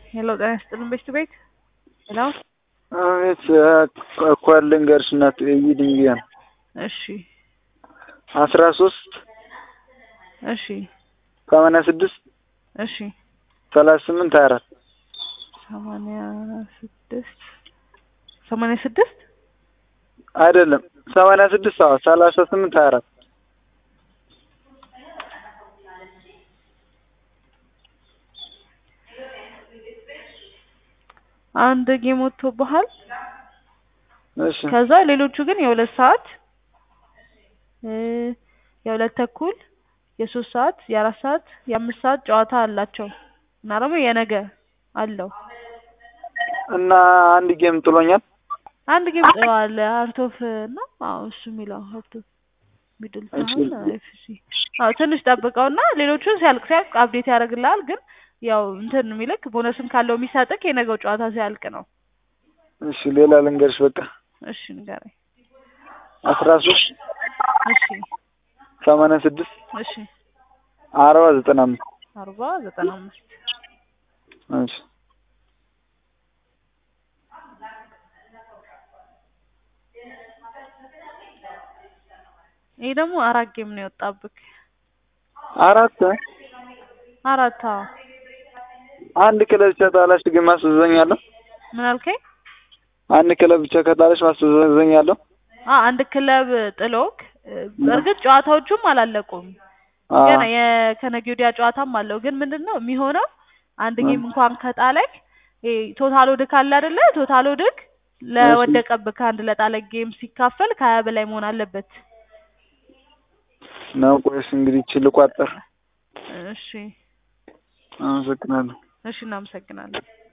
ሄሎ ጤና ይስጥልን ቤት ቤት ሄሎ አቤት እኮ ልንገርሽ እናት እይልኝ ብዬ ነው። እሺ አስራ ሶስት እሺ ሰማንያ ስድስት እሺ ሰላሳ ስምንት ሀያ አራት ሰማንያ ስድስት ሰማንያ ስድስት አይደለም ሰማንያ ስድስት አዎ ሰላሳ ስምንት ሀያ አራት አንድ ጌም ወጥቶብሃል። እሺ ከዛ ሌሎቹ ግን የሁለት ሰዓት እ የሁለት ተኩል የሶስት ሰዓት የአራት ሰዓት የአምስት ሰዓት ጨዋታ አላቸው እና ደግሞ የነገ አለው እና አንድ ጌም ጥሎኛል። አንድ ጌም ጥለዋል። ሀርት ኦፍ እና አዎ እሱ የሚለው ሀርት ኦፍ ሚድል ታውን ኤፍሲ አዎ ትንሽ ጠብቀውና ሌሎቹን ሲያልቅ ሲያልቅ አፕዴት ያደርግልሃል። ግን ያው እንትን የሚልክ ቦነስም ካለው የሚሰጥክ የነገው ጨዋታ ሲያልቅ ነው። እሺ ሌላ ልንገርሽ በቃ እሺ ንገረኝ። አስራ ሶስት እሺ ሰማንያ ስድስት እሺ አርባ ዘጠና አምስት አርባ ዘጠና አምስት እሺ ይሄ ደግሞ አራት ጌም ነው የወጣብክ። አራት አራት አዎ። አንድ ክለብ ብቻ ጣላሽ ግን ማስወዘኛለሁ። ምን አልከኝ? አንድ ክለብ ብቻ ከጣለሽ ማስወዘኛለሁ። አ አንድ ክለብ ጥሎክ በእርግጥ ጨዋታዎቹም አላለቁም። ገና የከነገ ወዲያ ጨዋታም አለው። ግን ምንድን ነው የሚሆነው አንድ ጌም እንኳን ከጣለክ ይሄ ቶታል ወድክ አለ አይደለ? ቶታል ወድክ ለወደቀብክ አንድ ለጣለ ጌም ሲካፈል ከሀያ በላይ መሆን አለበት። ነው ቆይስ እንግዲህ ይቺ ልቋጠር። እሺ አመሰግናለሁ። እሺ እናመሰግናለን።